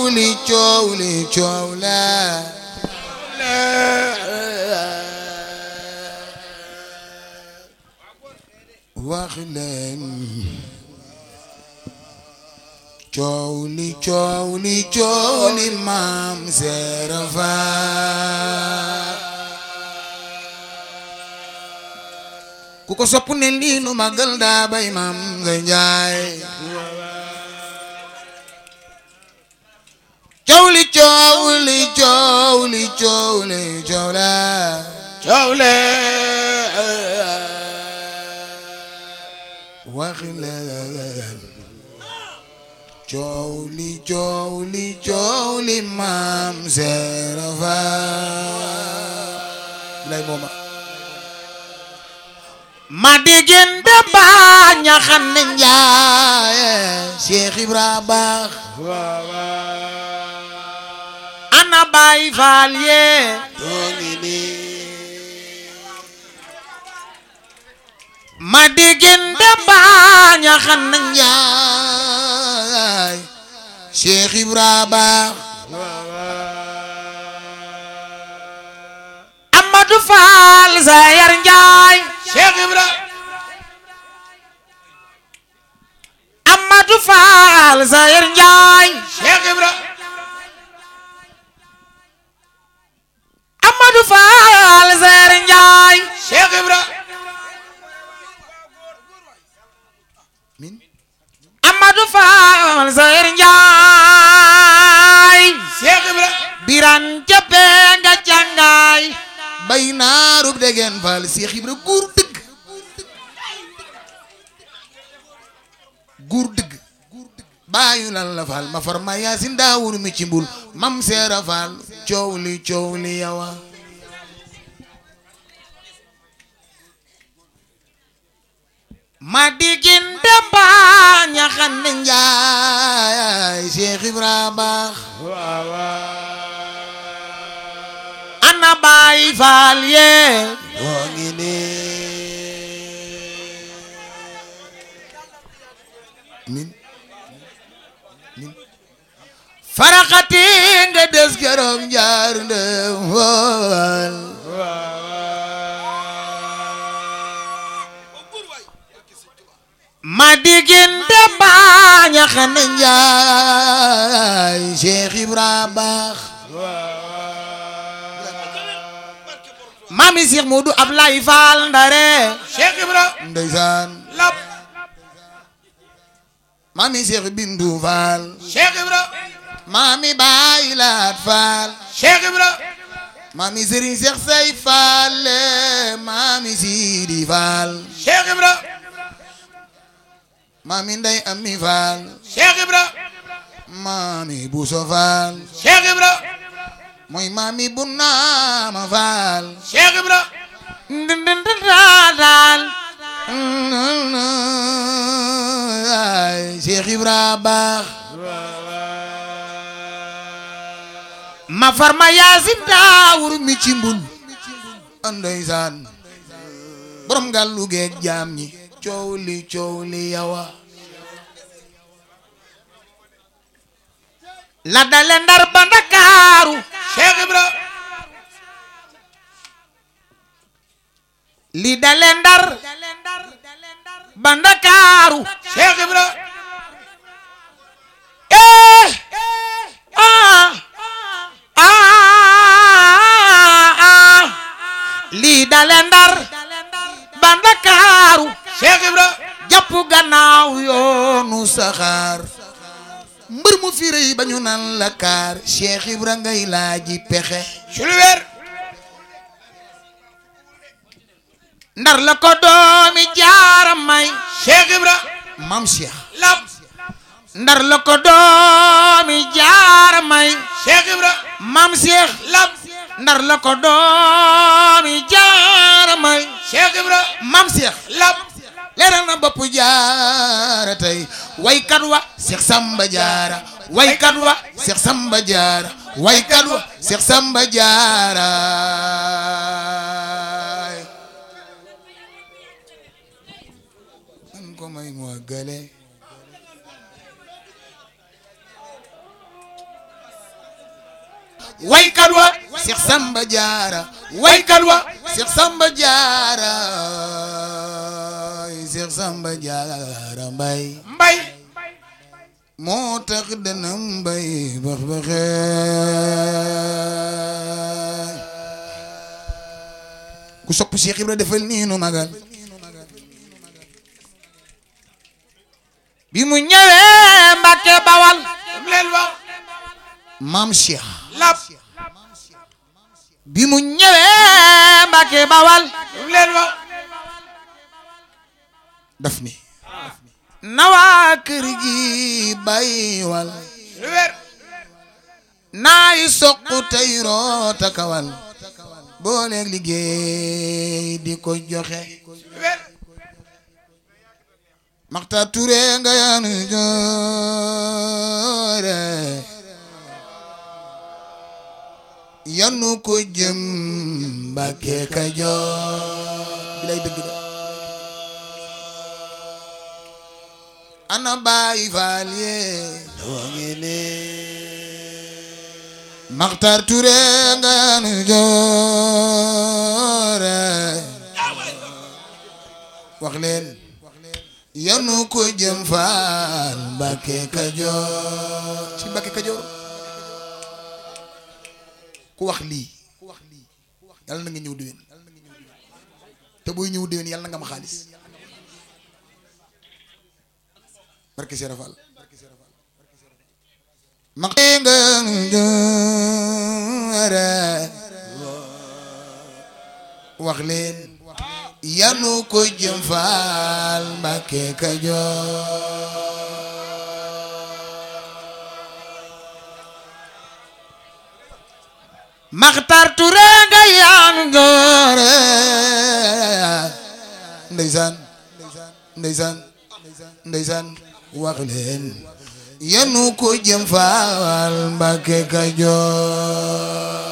li coow li coow la wax leen coow li coow li coow li maam Seera Faal ku ko sopp ne lii nu magal daa bay maam nga njaay coow li coow li coow li coow li coow la coow le wax leen coow li coow li coow li maam Seera Faal lay mooma ma diggante baa ñaxan ne njaaye Cheikh Ibra baax ana Baay Faal yee tooni nii ma diggante baa ñaxan ne njaaye Cheikh Ibra baax Amadou Fall Sayar Njaay Cheikh Ibra Amadou Fall Sayar Njaay Cheikh Ibra Amadou Fall Sayar Njaay Cheikh Ibra Amadou Fall Sayar Njaay Cheikh Ibra biran jape nga jàngaay bay naarub degen Fall Cheikh Ibra guur dëgg guur dëgg baayu lan la Fall ma far ma yaasin daawur mi ci mbul mam Seera Fall coow li coow li yawa ma digin demba ñaxan ne njaay Cheikh Ibra baax ana Baay Faal yee woo ngi nii min min faraxati nga des keroog njaar ndem wool ma diggante baaña xane njaay Cheikh Ibra baax mami Cheikh Modou Ablaye Fall ndare Cheikh Ibra ndeysaan lap mami Cheikh Bindu Fall Cheikh Ibra mami Baye Laat Fall Cheikh Ibra mami Serigne Cheikh Say Fall mami Sidi Fall Cheikh Ibra mami Ndey Ami Fall Cheikh Ibra mami Bousso Fall Cheikh Ibra mooy mami Bunama Fall Cheikh Ibra ndindindindadal ay Cheikh Ibra baax ma farma yaasin daawur mi ci mbul ndeysaan borom gàllu geeg jaam ñi coow li coow li yawa la dale ndar ba ndakaaru Cheikh Ibra li dale ndar ba ndakaaru Cheikh Ibra eh ah ah ah lii dale ndar ba ndakaaru Cheikh Ibra jàpp gannaaw yoonu saxaar mbër mu fi rëy ba ñu naan la kaar Cheikh Ibra ngay laaji pexe ci lu wér ndar la ko doomi jaara may Cheikh Ibra mam Cheikh lap ndar la ko doomi jaara may Cheikh Ibra mam Cheikh lap ndar la ko doomi jaara may Cheikh Ibra mam Cheikh lap leeral na bopp jaara tey waykat wa Cheikh Samba Jaara waykat wa Cheikh Samba Jaara waykat wa Cheikh Samba Jaara man ko may mu àggale waykat wa Cheikh Samba Diarra waykat wa Cheikh Samba Diarra Cheikh Samba Diarra mbay mbay moo tax dana mbay bax baxe ku sopp Cheikh Ibra defal nii nu magal bi mu ñëwee Mbàkke Bawal dam leen wax maam Cheikh lap bi mu ñëwee Mbàkke Bawal dam leen wax daf ni nawaa kër gi bàyyi wal lu wér naay soq tey roota kawal booleeg liggéey di ko joxe lu wér Maxta Ture nga yaanu joore yanu ko jëm Mbàkke Kajoor bi lay dëgg de ana Baay Faal yee doo ngi ne Maxtar Ture nga yaanu joore wax leen yanu ko jëm faal Mbàkke Kajoor ci Mbàkke Kajoor ku wax lii yàlla na nga ñëw déwén te booy ñëw déwén yàlla na nga am xaalis barke Cheikh Fall ma nga joore wax leen yanu ko jëm faal Mbàkke Kajoor Maxtar Ture nga yaanu joore ndeysaan ndeysaan ndeysaan wax leen yanu ko jëm faal Mbàkke Kajoor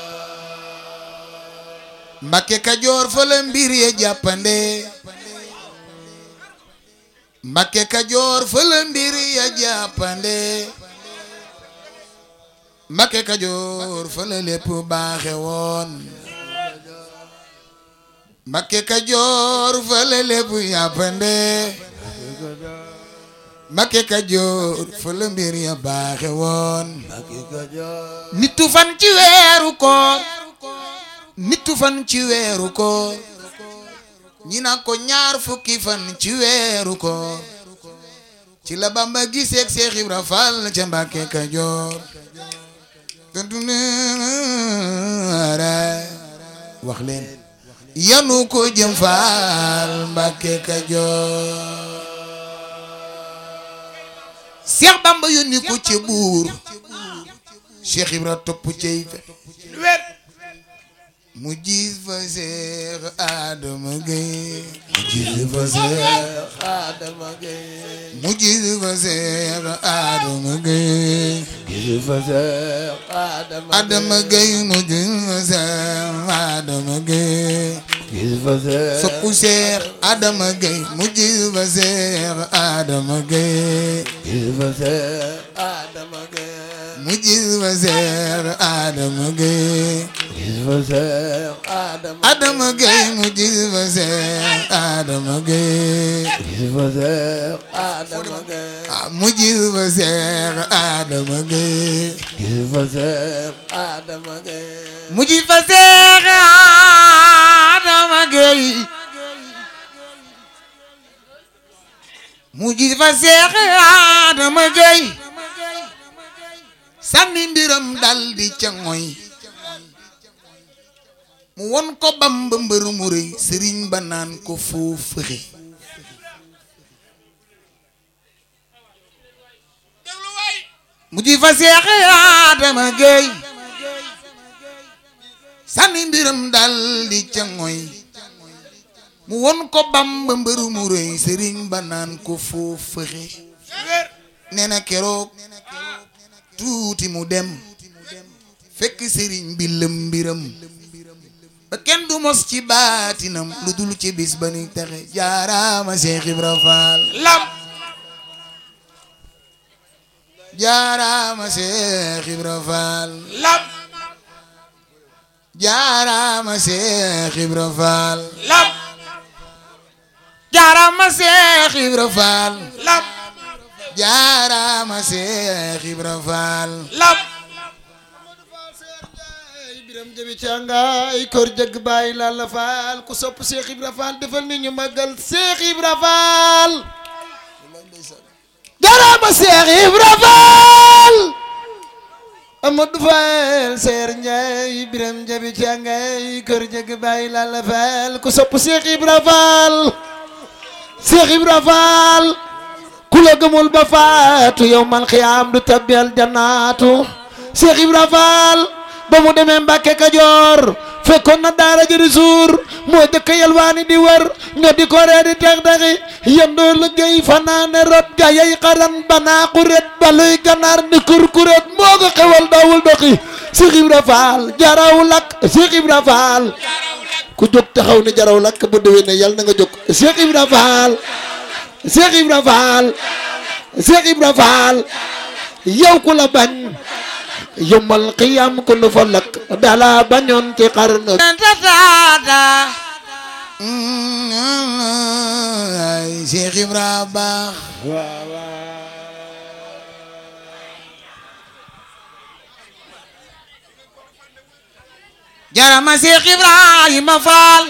Mbàkke Kajoor fa la mbir ya jàppande Mbàkke Kajoor fa la mbir ya jàppande Mbàkke Kajoor fa la lépp baaxe woon Mbàkke Kajoor fa la lépp jàppande Mbàkke Kajoor fa la mbir ya baaxe woon nitu fan ci weeru koor nitu fan ci weeru koor ñi na ko ñaar fukki fan ci weeru koor ci la Bamba giseek Seex Ibra Fall ca Mbàkke Kajoor wax leen yanu ko jëm Fall Mbàkke Kajoor Seex Bamba yónni ko ci buur Seex Ibra topp cey fe lu wér mu gis fa Seex Adama Gay mu gis fa Seex Adama Gay mu gis fa Seex Adama Gay Adama Gay mu gis fa Seex Adama Gay soppu Seex Adama Gay mu gis fa Seex Adama Gay mu gis fa Seex Adama Gay Adama Gay mu gis fa Seex Adama Gay ah mu gis fa Seex Adama Gay mu gis fa Seex Adama Gay mu gis fa Seex Adama Gay sànni mbiram dal di ca ngoy mu won ko Bamba mbër mu rëy sëriñ ba naan ko foo fëxe déglu waay mu ji fa Seex Adama Gay sànni mbiram dal di ca ngoy mu won ko Bamba mbër mu rëy sëriñ ba naan ko foo fëxe lu wér nee na keroog tuuti mu dem fekk sëriñ bi lëm mbiram ba kenn du mos ci baatinam lu dul ci bis ba ni texe jaaraama Seex Ibra Faal lam jaaraama Seex Ibra Faal lam jaaraama Seex Ibra Faal lam jaaraama Seex Ibra Faal lam jaaraama Seex Ibra Faal lam biram jëbi càngaay kor jëgg bàyyi Lalla Faal ku sopp Cheikh Ibra Faal defal ni ñu màggal Cheikh Ibra Faal jaraama Cheikh Ibra Faal Amadou Faal Seer Njaay biram jëbi càngaay kor jëgg bàyyi Lalla Faal ku sopp Cheikh Ibra Faal Cheikh Ibra Faal ku la gëmul ba faatu yow man xiyaam du tabbel jannaatu Cheikh Ibra Faal ba mu demee Mbàkke Kajoor fekkoon na daara jëri suur moo jëkk yalwaani di wër nga di ko ree di tex texi yendoo liggéey fanaane rot ga yay xaran banaa xuret baluy ganaar ni kurkuret moo ko xewal daawul doxi Cheikh Ibra Faal jaraw lakk Cheikh Ibra Faal ku jóg taxaw ni jaraw lakk bu déwénee yàlla na nga jóg Cheikh Ibra Faal Cheikh Ibra Faal Cheikh Ibra Faal yow ku la bañ yombal xiyam ku nu fa lakk dala bañoon ci xarnu tataata ay Seex Ibra baax jarama Seex Ibrahima Faal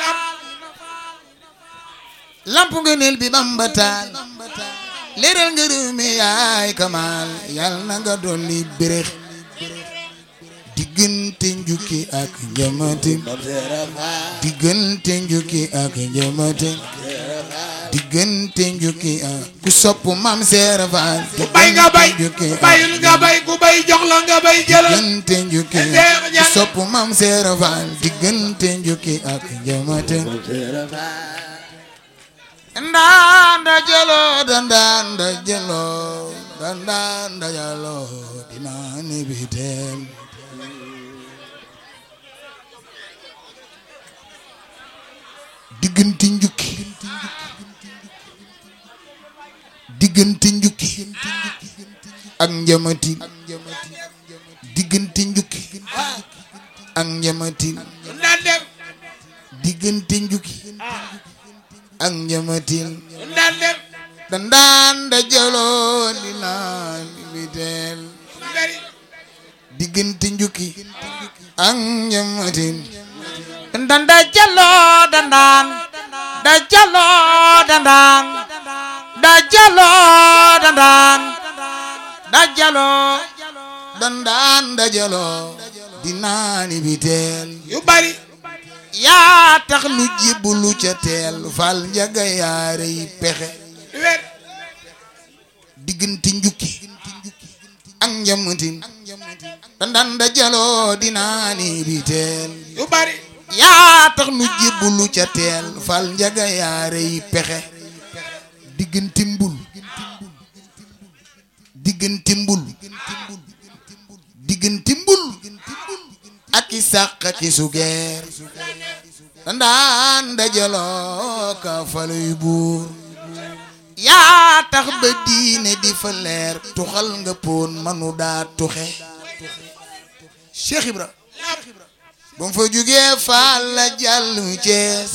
lamp ngëneel bi Bamba taal leeral nga réew mi yaay kamaal yal na nga dolli béréx diggante njukki ak njamate diggante njukki ak njamate diggante njukki ak ku sopp mam seera faal ku bay nga bay njukki ku bayul nga bay ku bay jox la nga bay jëlal diggante njukki ku sopp mam seera faal diggante njukki ak njamate ndanda jalo dandanda jalo dandanda jalo dinani bitel diggante njukki diggante njukki ak njamati diggante njukki ak njamati daan def diggante njukki ak njamatil daan def dandaan da jaloo di naan bitel bari diggante njukki ak njamatil dandaan da jaloo dandaan da jaloo dandaan da jaloo dandaan da jaloo dandaan da jaloo di naani bitel yu bari yaa tax lu jiblu ca teel fal njaga yaare yi pexe du wér diggante njukki ak njamatin dandan da jaloo dinaani bi teel yu bari yaa tax lu jiblu ca teel fal njaga yaare yi pexe diggante mbul diggante mbul diggante mbul ak i sàq ak i sugeer dandaan dajaloo ka faluy buur yaa tax ba diine di fa leer tuxal nga poon manu daa tuxe Cheikh Ibra ba mu fa jógee faal la jàll Cees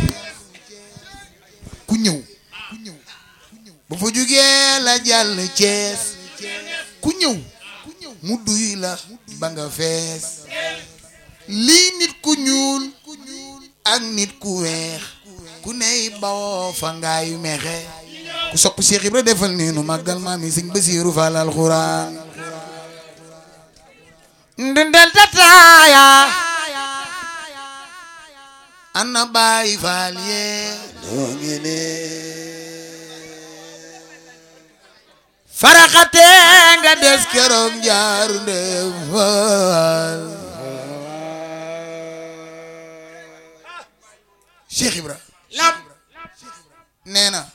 ku ñëw ba fa jógee la jàll Cees ku ñëw mu duy la ba nga fees lii nit ku ñuul ak nit ku weex ku ney bawoo fa ngaayu mexe ku sopp Cheikh Ibra defal neenu màggal maam yi sëñ Basiiru Faal alxuraan ndendel tataaya ana baay faal yee noo ngi ne faraxate nga des keroog njaaru ndem faal Cheikh Ibra lam nee na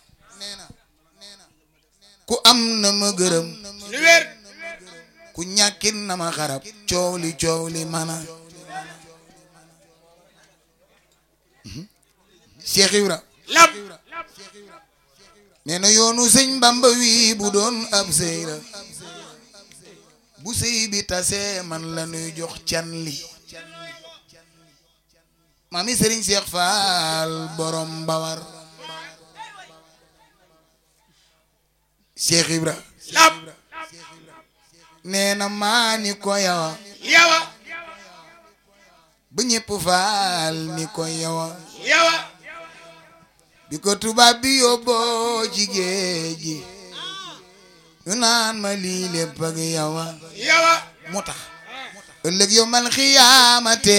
ku am na ma gërëm lu wér ku ñàkkin na ma xarab coow li coow li mana Cheikh Ibra lam nee na yoonu sëñ Bamba wi bu doon ab sëy la bu sëy bi tasee man la nuy jox can li mami Serigne Cheikh Fall borom Bawar Cheikh Ibra lam nee na maa ni ko yawa yawa ba ñëpp faal ni ko yawa yawa bi ko tubaab bi yóbboo ci géej gi ñu naan ma lii lépp ak yawa yawa moo tax ëllëg yow mal xiyaamate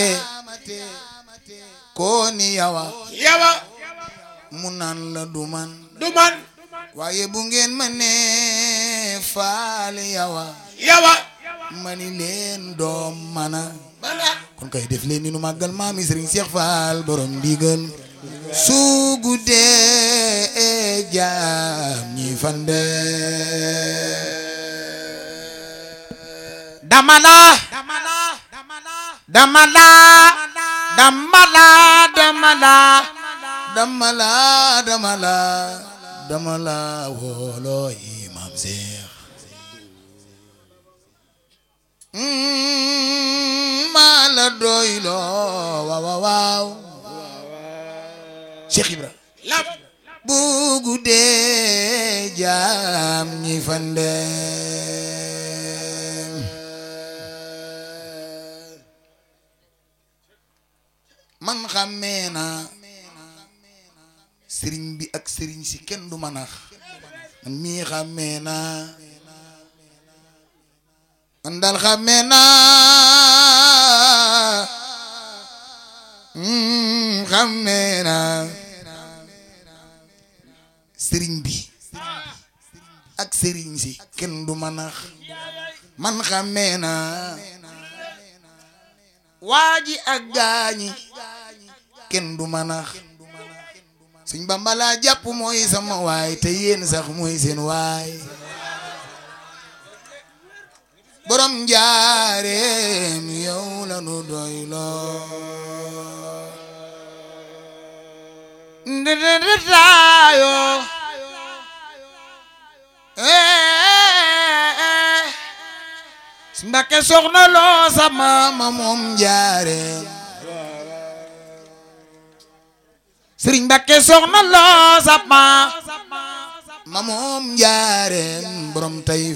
koo ni yawa yawa mu naan la du man du man waaye bu ngeen ma nee faal yawa yawa ma ni leen doom mana bala kon kay def leen ni nu màggal maami Serigne Cheikh Fall borom ndigal su guddee jaam ñi fande damala damala damala damala damala damala damala wolo imam Cheikh maa la doyloo waaw waaw Cheikh Ibra lam bu guddee jaam ñi fande man xàmmee naa sëriñ bi ak sëriñ si kenn du ma nax man mii xàmmee naa man daal xàmmee naa mm, xàmmee naa sëriñ bi ak sëriñ si kenn du ma nax man xàmmee naa waa ji ak gaañi kenn du ma nax suñ Bamba laa jàpp mooy sama waay te yéen sax mooy seen waay borom njaareem yow la nu doy loo ndetaayo Mbakke soxna loo sama ma moom njaareem Sëriñ Mbakke soxna loo sama ma moom njaareem borom Tayif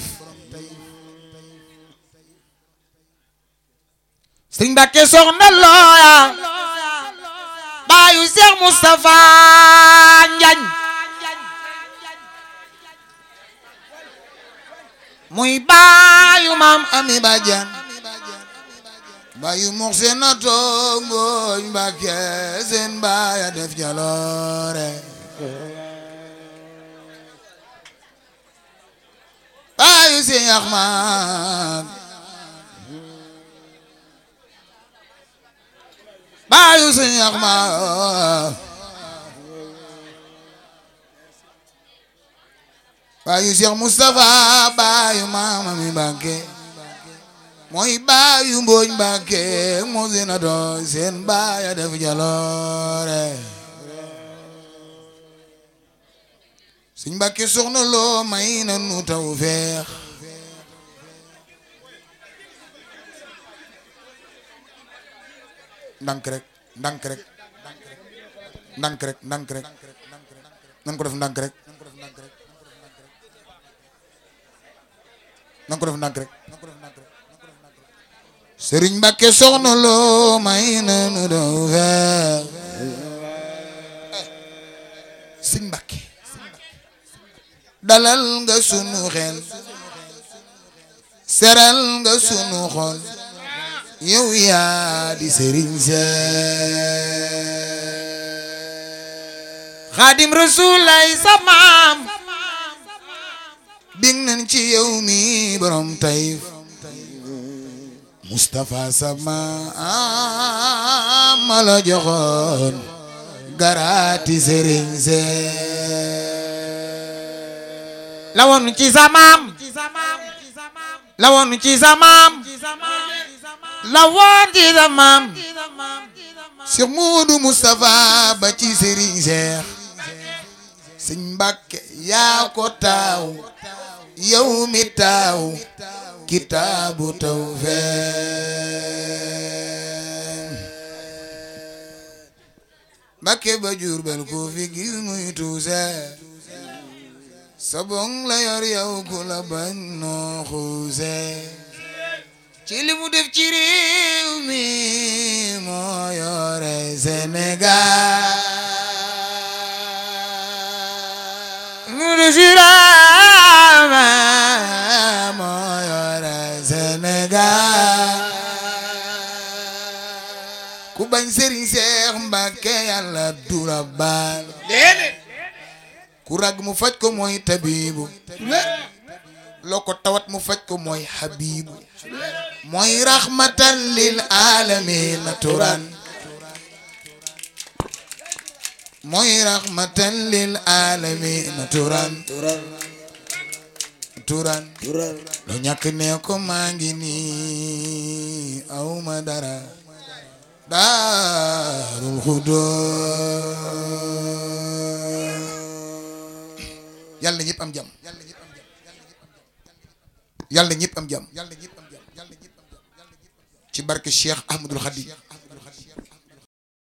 Sëriñ Mbakke soxna looya baayu Seex Mustafa Njañ muy baayu maam Ami Badiane baayu mux seen na toog ngooñ Mbakke seen baaya def jaloore baayu Seex Ahmad baayu Seex Ahmad baayu Seex Mustafa baayu maam Ami Mbakke mooy baayu mbooñ Mbakke moo seen a doon seen baaya def jaloore suñ Mbakke soxna loo may na nu taw feex ndank rek ndank rek ndank rek ndank rek nan ko def ndank rek nan ko def ndank rek sëriñ Mbakke soxna loo may na nu taw feex sëñ Mbakke dalal nga sunu xel seral nga sunu xol yow yaa di sëriñ see xaadim rasul lay sa maam bing nañ ci yow mi borom tayif Moustapha sama ma la joxoon garaati sëriñ see la woon ci sa maam la woon ci sa maam la woon ci sa maam Cheikh Modou Moustapha ba ci Serigne Cheikh Sëñ Mbàkke yaa ko taaw yow mi taaw kitaabu tawfeex Mbàkke ba Jurbel ku fi gis muy tuuse sabong la yor yow ku la bañ noo xuuse ci li mu def ci réew mi moo yore Sénégal mu du sirama moo yore Sénégal ku bañ Sëriñ Seex Mbàkke yàlla dura baal déedéet ku rag mu faj ko mooy tabibu loo ko tawat mu faj ko mooy habibu mooy rahmatan lil alamin turan mooy rahmatan lil alamin turan turan lu ñàkk ne ko maa ngi nii aw ma dara daarul xudoos yàlla ñëpp am jàmm yàlla ñëpp am jàmm ci barke Cheikh Ahmadul Khadim